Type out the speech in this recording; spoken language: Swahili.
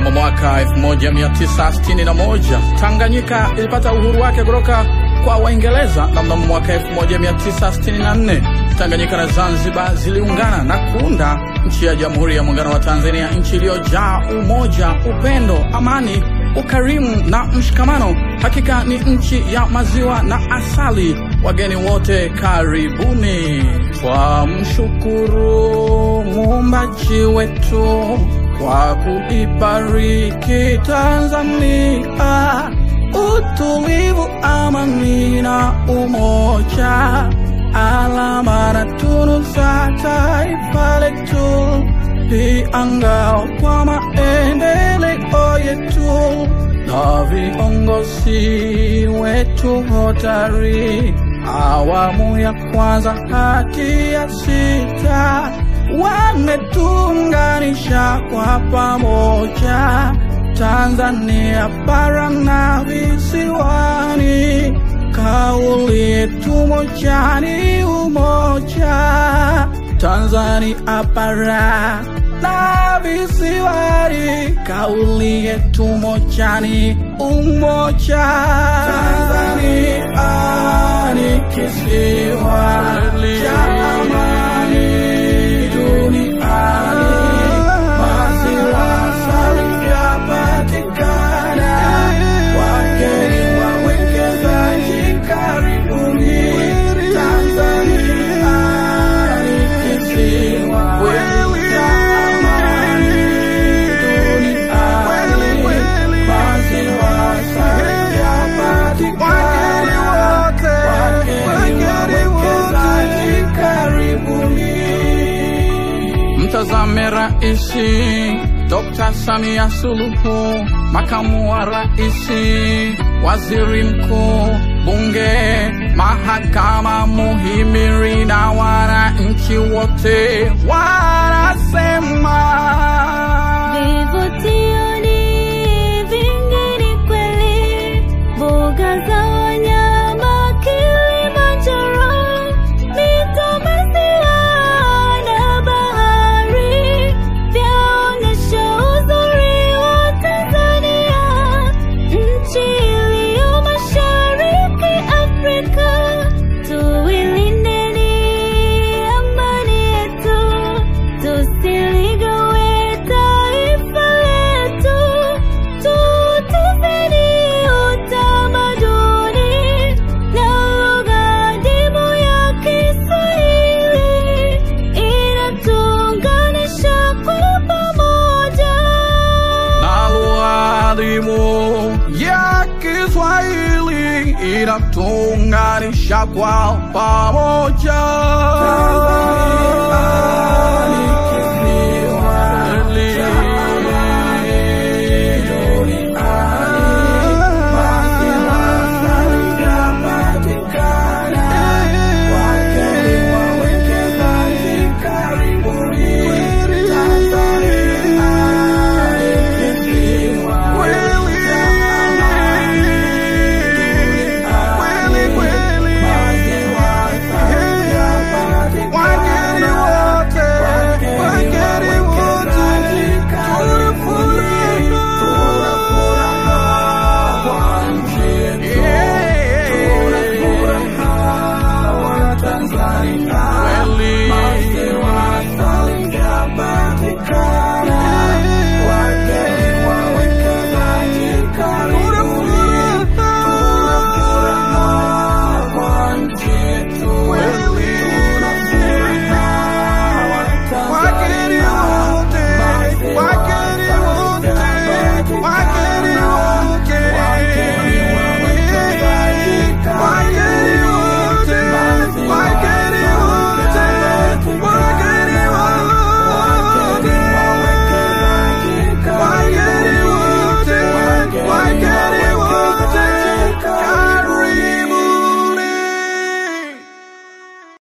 Mnamo mwaka 1961 Tanganyika ilipata uhuru wake kutoka kwa Waingereza, na mnamo mwaka 1964 Tanganyika na Zanzibar ziliungana na kuunda nchi ya Jamhuri ya Muungano wa Tanzania, nchi iliyojaa umoja, upendo, amani, ukarimu na mshikamano. Hakika ni nchi ya maziwa na asali. Wageni wote karibuni. Twamshukuru muumbaji wetu kwa kuibariki Tanzania, utulivu, amani na umoja, alama na tunu za taifa letu, pia ngao kwa maendeleo yetu na viongozi wetu hodari, awamu ya kwanza hadi ya sita wametuunganisha kwa pamoja, Tanzania bara na visiwani. Kauli yetu moja ni umoja, Tanzania bara na visiwani. Kauli yetu moja ni umoja, Tanzania ni kisiwa cha amani duniani. Maziwa safi yapatikana, wageni wawekezaji karibuni. Tanzania ni kisiwa cha amani duniani. Maziwa safi yapatikana, wageni wawekezaji karibuni. Mtazame Raisi Dr. Samia Suluhu, makamu wa raisi, waziri mkuu, bunge, mahakama, muhimili na wananchi wote wanasema Vivutio ni vingi ni kweli, mbuga za wanyama Kilimanjaro, mito, maziwa na bahari vyaonyesha uzuri wa Tanzania, nchi iliyo mashariki Afrika. Tuilindeni amani yetu, tusiligawe taifa letu, tutuzeni utamaduni na lugha adimu ya Kiswahili inatuunganisha kwa pamoja. na lugha adhimu ya Kiswahili inatuunganisha kwa pamoja.